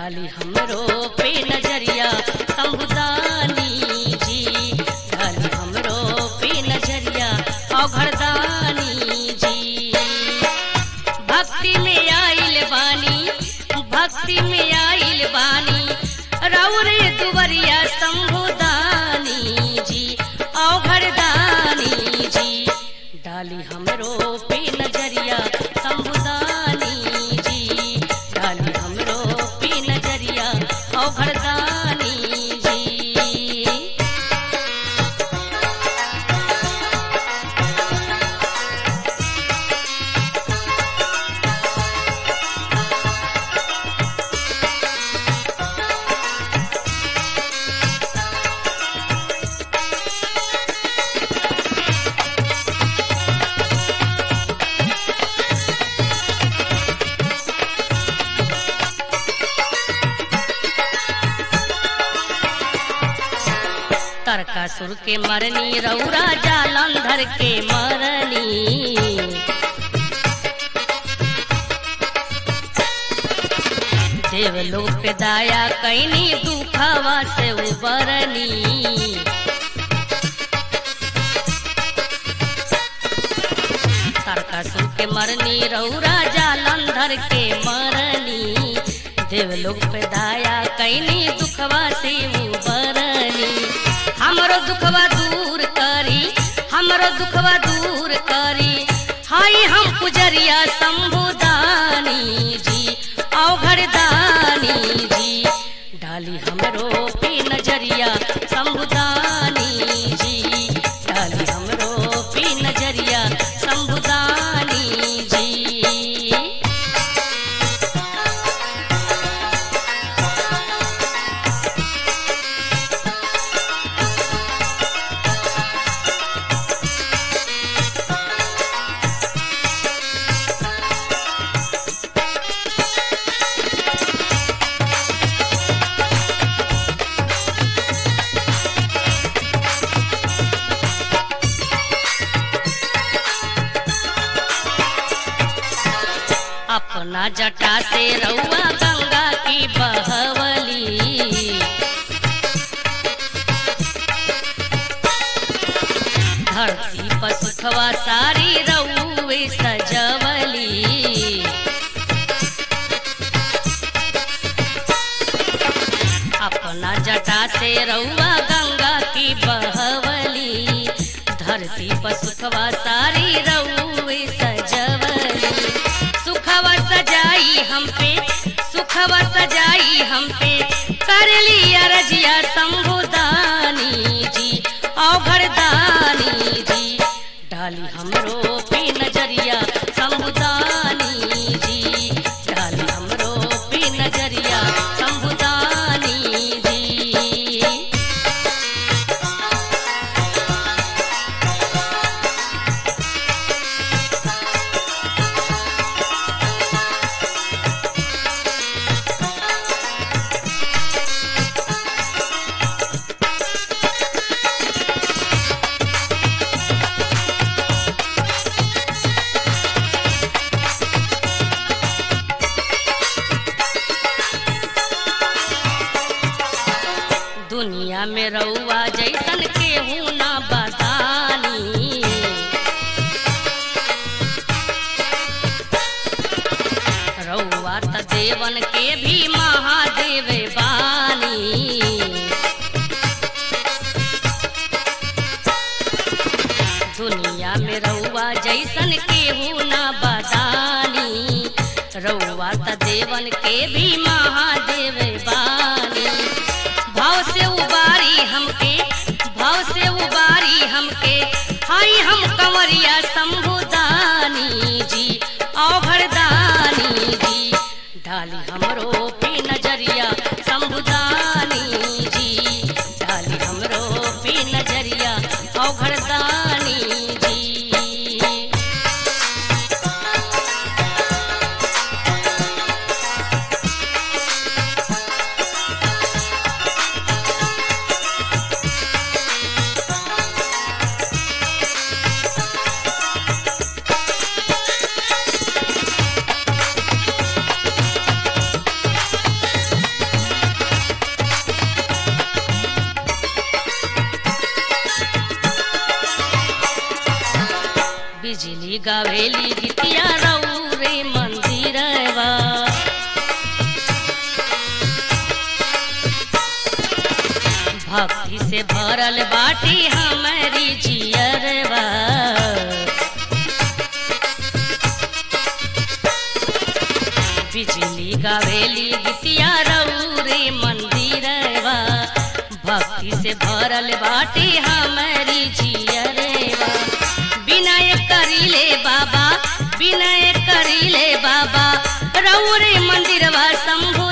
डाली हमरो पे नजरिया संबुदानी जी डाली हमरो पे नजरिया औघरदानी जी भक्ति में आइल बानी भक्ति में आइल बानी रौरे दुवरिया संबुदानी जी औघरदानी जी डाली हमरो पे नजरिया संबुदानी जी डाली हमरो पे नजरिया औघरदानी जी तरकासुर के मरनी रौरा जालंधर के मरनी देवलोक पे दाया कैनी दुखवा से उबरनी तारकासुर के मरनी रौरा जालंधर के मरनी देवलोक पे दाया कैनी दुखवा से उबरनी हमरो दुखवा दूर करी हमरो दुखवा दूर करी हाय हम पुजरिया शंभुदानी जी औघरदानी जी डाली हमरो पे नजरिया शंभुदानी जी डाली हमरो पे नजरिया शंभुदानी जी अपना जटा से रउआ गंगा की बहवली धरती पर सुखवा सारी रउए सजवली अपना जटा से रउआ गंगा की बहवली धरती पर सुखवा सारी रउए सजवली सुखवा सजाई हम पे सुखवा सजाई हम पे कर लिया रजिया शंभुदानी जी औघरदानी जी डाली हमरो पे नजरिया शंभुदानी जी डाली हमरो पे नजरिया शंभुदानी जी दुनिया में रउआ जैसन केहू ना बदानी रउआ त देवन के भी महादेव बानी दुनिया में रउआ जैसन केहू ना बदानी रउआ त देवन के भी महादेव बानी भाव से उबारी हमके भाव से उबारी हमके हाय हम कंवरिया शंभुदानी जी औघरदानी जी डाली हमरो पे नजरिया शंभुदानी जी डाली हमरो पे नजरिया औघरदानी जी गीतिया रौरे मंदिरवा भक्ति से भरल बाटी हमारी जियरवा बिजली गावेली गीतिया रौरे मंदिरवा भक्ति से भरल बाटी हमारी जियरवा विनय करीले बाबा विनय करीले बाबा रौरे मंदिरवा शंभु